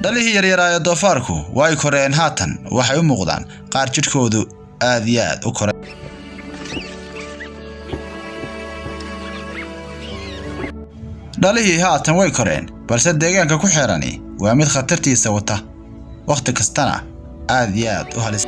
dhalihii yaryaraa ee doofaarku way koreen haatan waxay u muuqdaan qaar jidhkoodu aad iyo aad u koray dhalihii haatan way koreen balse deegaanka ku xeerani waa mid khatartiisa wata wakhti kastana aad iyo aad u halis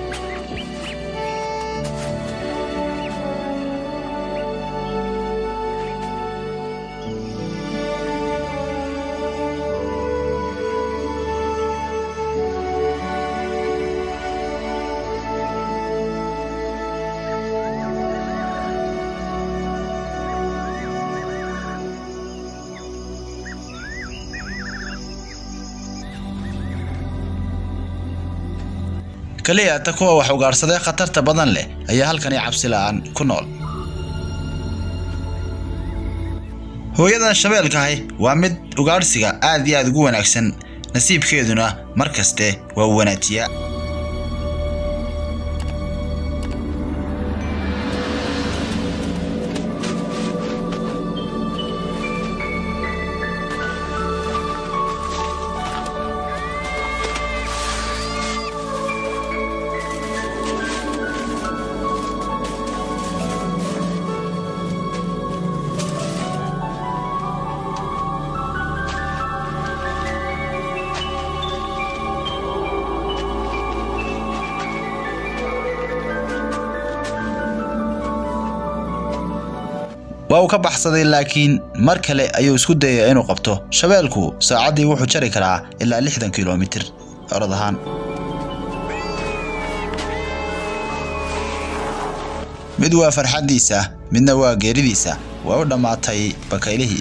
keliya ta kuwa wax ugaarsadee khatarta badan leh ayaa halkani cabsi la'aan ku nool hooyadan shabeelkahi waa mid ugaadhsiga aad iyo aad ugu wanaagsan nasiibkeeduna mar kaste waa u wanaajiyaa waa uu ka baxsaday laakiin mar kale ayuu isku dayay inuu qabto shabeelku saacaddii wuxuu jari karaa ilaa lixdan kilomitir orod ahaan mid waa farxaddiisa midna waa geeridiisa way u dhammaatay bakaylihii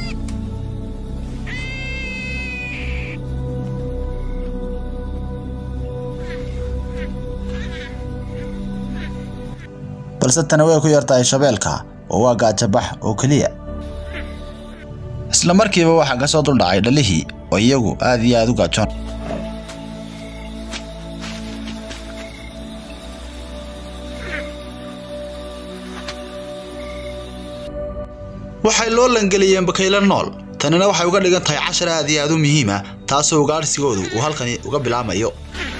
balse tani way ku yartahay shabeelka oo waa gaajabax oo keliya isla markiiba waxaa ka soo duldhacay dhalihii oo iyagu aad iyo aad u gaajoon waxay loo langeliyeen bakaylo nool tanina waxay uga dhigan tahay cashar aad iyo aad u muhiima taasoo ugaadhsigoodu uu halkani uga bilaamayo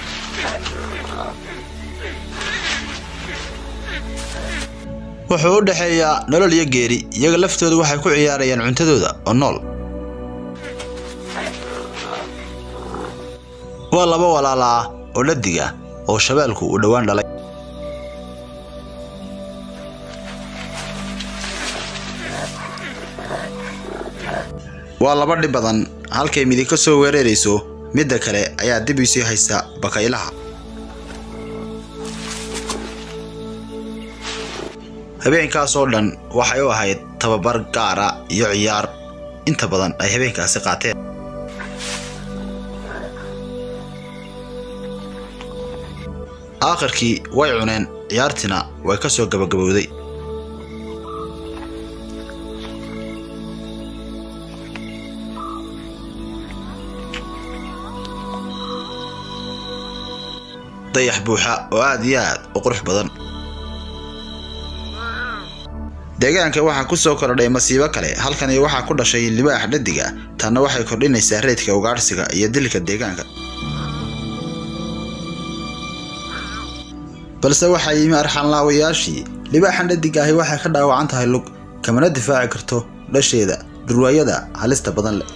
wuxuu u dhexeeyaa nolol iyo geeri iyaga laftooda waxay ku ciyaarayaan cuntadooda oo nool waa laba walaala ah oo dhadiga oo shabeelku uu dhowaan dhalay waa laba dhib badan halkay midig ka soo weerarayso midda kale ayaa dib isii haysta bakaylaha habeenkaas oo dhan waxay u ahayd tababar gaara iyo ciyaar inta badan ay habeenkaasi qaateen aakhirkii way cuneen ciyaartiina way ka soo gabagabowday dayax buuxa oo aad iyo aad u qurux badan deegaanka waxaa ku soo kordhay masiibo kale halkani waxaa ku dhashay libaax dhadiga tanna waxay kordhinaysaa reedka ugaadhsiga iyo dilka deegaanka balse waxaa yimi arxanlaawayaashii libaaxan dhadiga ahi waxay ka dhaawacan tahay lug kamana difaaci karto dhasheeda dhurwaayada halista badan leh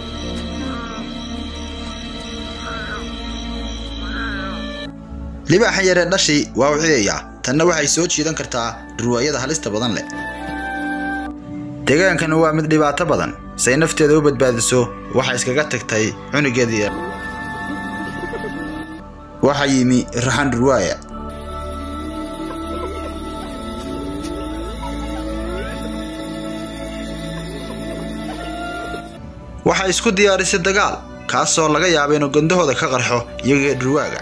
libaaxan yaree dhashii waa u cidaya tanna waxay soo jiidan kartaa dhurwaayada halista badan leh deegaankani waa mid dhibaato badan say nafteeda u badbaadiso waxay iskaga tagtay cunugeedii yar waxaa yimi raxan dhurwaaya waxay isku diyaarisay dagaal kaasoo laga yaaba inuu gandahooda ka qarxo iyagee dhurwaaga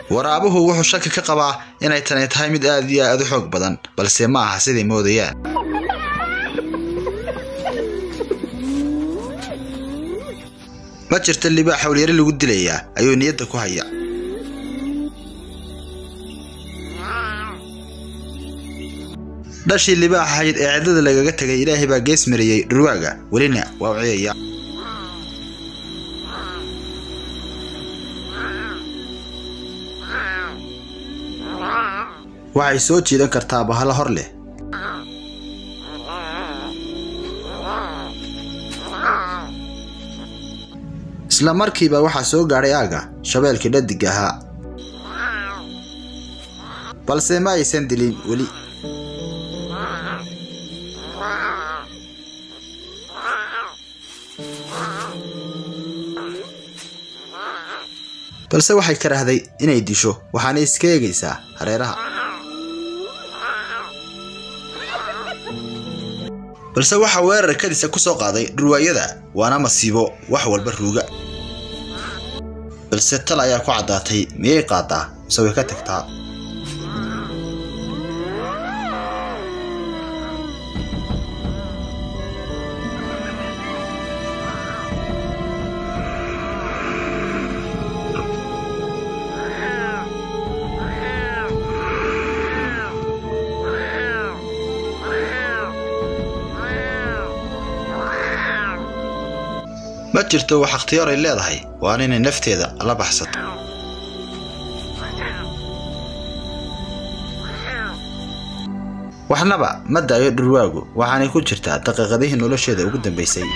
waraabuhu wuxuu shaki ka qabaa inay tani tahay mid aad iyo aad u xoog badan balse ma aha siday moodayaan ma jirta libaax howlyari lagu dilayaa ayuu niyadda ku haya dhashii libaax ahayd ee cidlada lagaga tegay ilaahay baa gees mariyey dhurwaaga welina waa u ciyaya waxay soo jiidan kartaa bahalo hor leh isla markiiba waxaa soo gaadhay aaga shabeelkii dhadig ahaa balse ma aysan dilin weli balse waxay karahday inay disho waxaana iska eegaysaa hareeraha balse waxaa weerar kadisa ku soo qaaday dhurwaayada waana masiibo wax walba ruuga balse tal ayaa ku caddaatay miyay qaadaa mise way ka tagtaa ma jirto wax ikhtiyaar ay leedahay waana inay nafteeda la baxsato waxnaba ma daayo dhurwaagu waxaanay ku jirtaa daqiiqadihii nolosheeda ugu dambaysay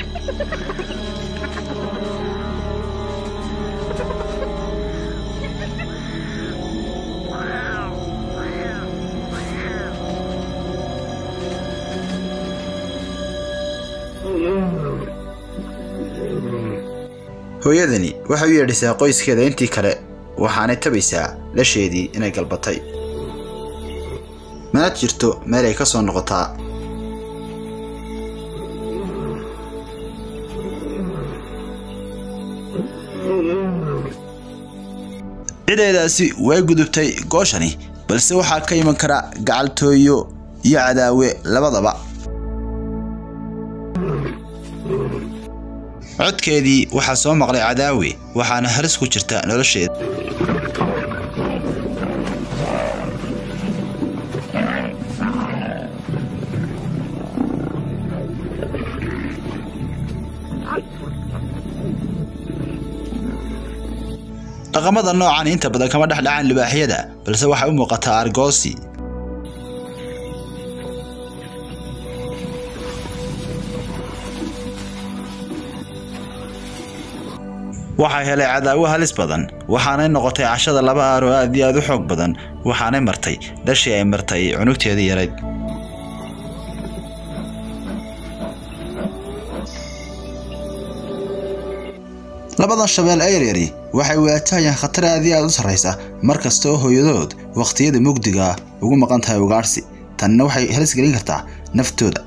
hooyadani waxay u yeedhisaa qoyskeeda intii kale waxaanay tabaysaa lasheedii inay galbatay mana jirto meel ay ka soo noqotaa cideedaasi way gudubtay gooshani balse waxaa ka iman kara gacaltooyo iyo cadaawe labadaba codkeedii waxaa soo maqlay cadaawe waxaana halis ku jirta nolosheeda dhaqamada noocan inta badan kama dhex dhacaan libaaxyada balse waxay u muuqataa argoosi waxay helay cadaawo halis badan waxaanay noqotay cashada laba aar oo aad iyo aad u xoog badan waxaanay martay dhashii ay martay cunugteedii yarayd labadan shabeel ee yaryari waxay waajahayaan khatar aad iyo aad u sarraysa mar kasta oo hooyadood wakhtiyada mugdiga ugu maqan tahay ugaadhsi tanna waxay halis gelin kartaa naftooda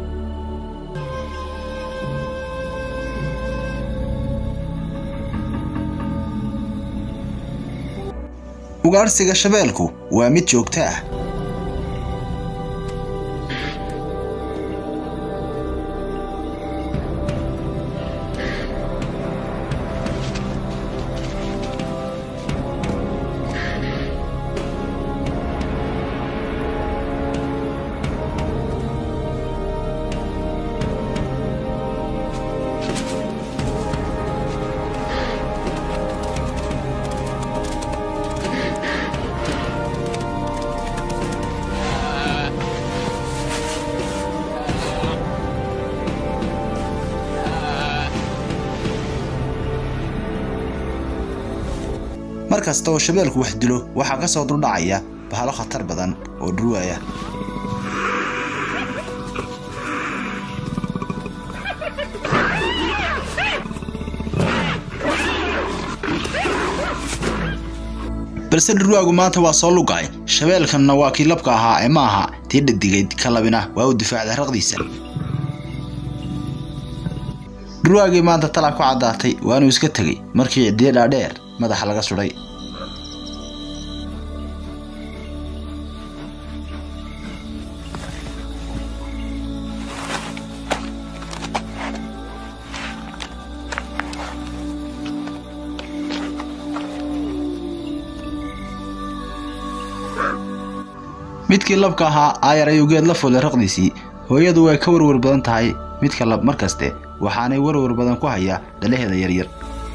ugaadhsiga shabeelku waa mid joogto ah mar kasta oo shabeelku wax dilo waxaa ka soo duldhacaya bahalo khatar badan oo dhurwaaya balse dhurwaagu maanta waa soo lugay shabeelkanna waa kii labka ahaa ee ma aha tii dhadigayd ka labina waa uu difaacday raqdiisa dhurwaagii maanta talaa ku caddaatay waanuu iska tegey markii cidiyo dhaadheer madaxa laga sudhay midkii labka ahaa aayar ayuu geed la fuulay raqdiisii hooyadu way ka warwar badan tahay midka lab mar kaste waxaanay warwar badan ku hayaa dhalaheeda yaryar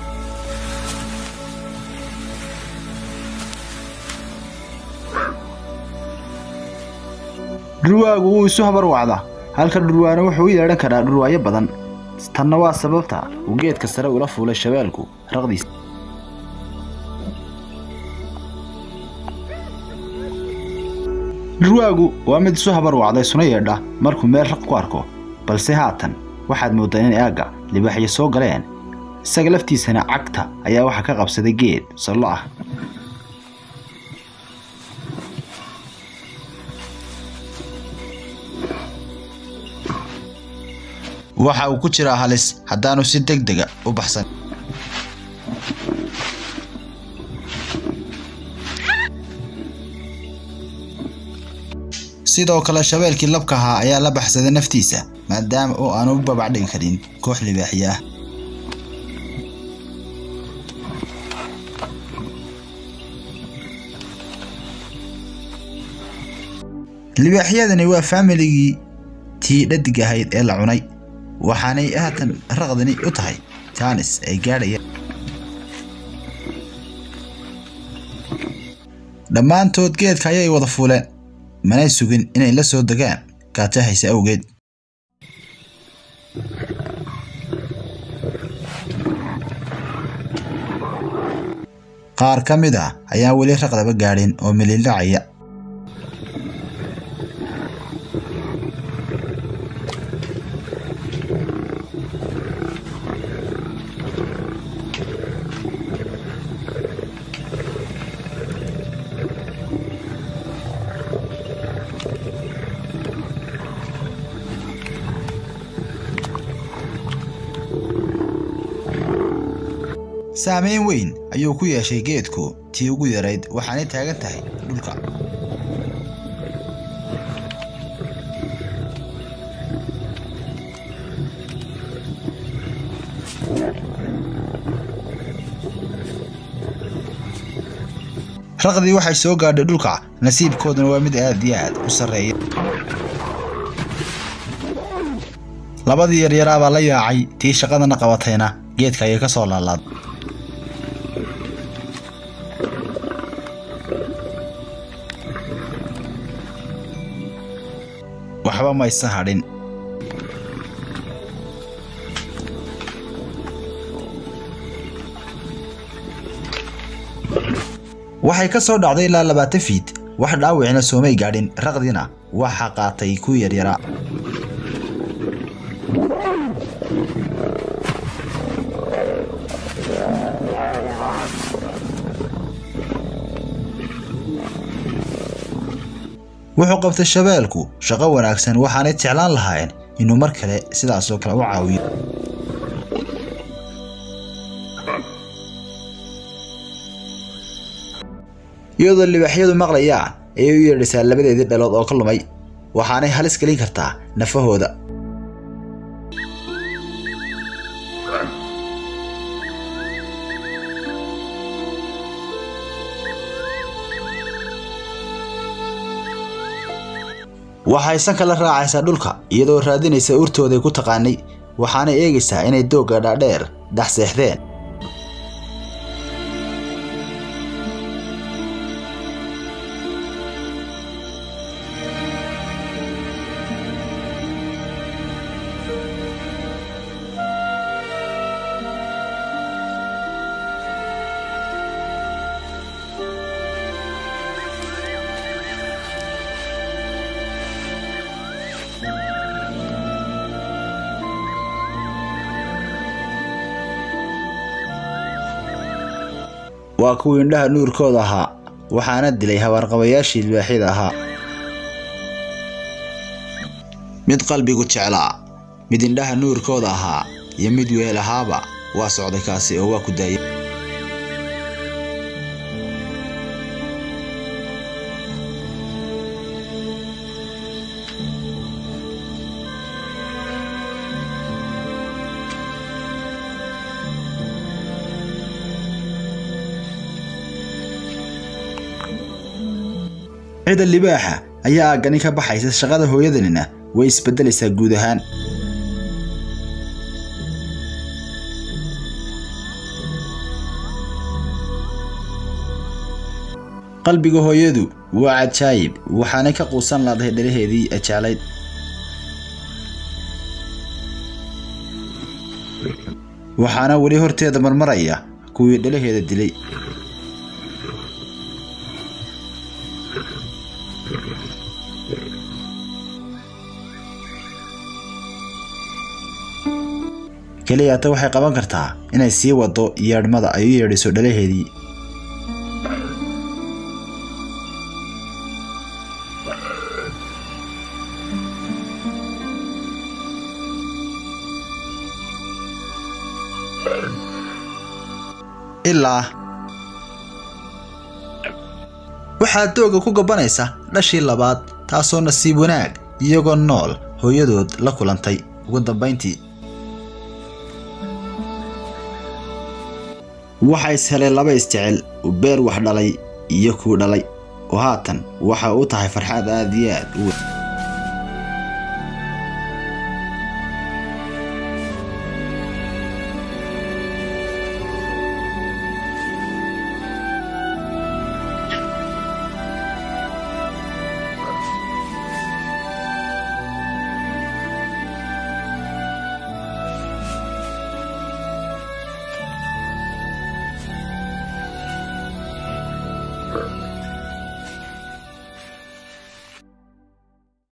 dhurwaagu wuu isu habar wacdaa halka dhurwaana wuxuu u yeedhan karaa dhurwaayo badan tanna waa sababta uu geedka sare ula fuulay shabeelku raqdiisa dhurwaagu waa mid isu habar wacday suna yeedha markuu meel raq ku arko balse haatan waxaad mooddaa in aagga libaaxyo soo galeen isaga laftiisana cagta ayaa waxaa ka qabsaday geed sallo ah waxa uu ku jiraa halis haddaanu si deg dega u baxsan sidoo kale shabeelkii labka ahaa ayaa la baxsaday naftiisa maadaama oo aanu u babacdhigi karin koox libaaxyo ah libaaxyadani waa faamiligii tii dhadig ahayd ee la cunay waxaanay haatan raqdani u tahay jaanis ay gaadhayaan dhammaantood geedka ayay wada fuuleen manay sugin inay la soo degaan gaajahaysa awgeed qaar ka mid ah ayaan weli raqdaba gaadhin oo milildhacaya saamayn weyn ayuu ku yeeshay geedku tii ugu yarayd waxaanay taagan tahay dhulka raqdii waxay soo gaadhay dhulka nasiibkooduna waa mid aad iyo aad u sarreeya labadii yaryaraabaa la yaacay tii shaqadana qabatayna geedka ayay ka soo laalaad waxba mayse hadhin waxay ka soo dhacday ilaa labaatan fiid wax dhaawicina soomay gaadhin raqdina waxa qaatay ku yaryaraa wuxuu qabtay shabeelku shaqo wanaagsan waxaanay jeclaan lahaayeen inuu mar kale sidaasoo kale u caawiyo iyadoo libaaxyadu maqlayaan ayay u yeedhaysaa labadeedii dhalood oo ka lumay waxaanay halis gelin kartaa nafahooda waxay sanka la raacaysaa dhulka iyadoo raadinaysa urtooday ku taqaanay waxaanay eegaysaa inay doogga dhaadheer dhex seexdeen waa kuwii indhaha nuurkooda ahaa waxaana dilay habaarqabayaashii libaaxyada ahaa mid qalbigu jeclaa mid indhaha nuurkooda ahaa iyo mid weel ahaaba waa socday kaasi oo waa ku daayay cida libaaxa ayaa aaggani ka baxaysa shaqada hooyadanina way isbeddelaysaa guud ahaan qalbiga hooyadu waa cajaayib waxaanay ka quusan laadahay dhalaheedii ajaalayd waxaana weli horteeda marmaraya kuwii dhalaheeda dilay keliyaata waxay qaban kartaa inay sii wado yeedhmada ay u yeedhiso dhalaheedii ilaa waxaa dooga ku gabanaysa dhashii labaad taasoo nasiib wanaag iyagoo nool hooyadood la kulantay ugu dambayntii waxaa is helay laba isjecel beer wax dhalay iyo kuu dhalay oo haatan waxa u tahay farxaad aad iyo aad u weyn Thank you.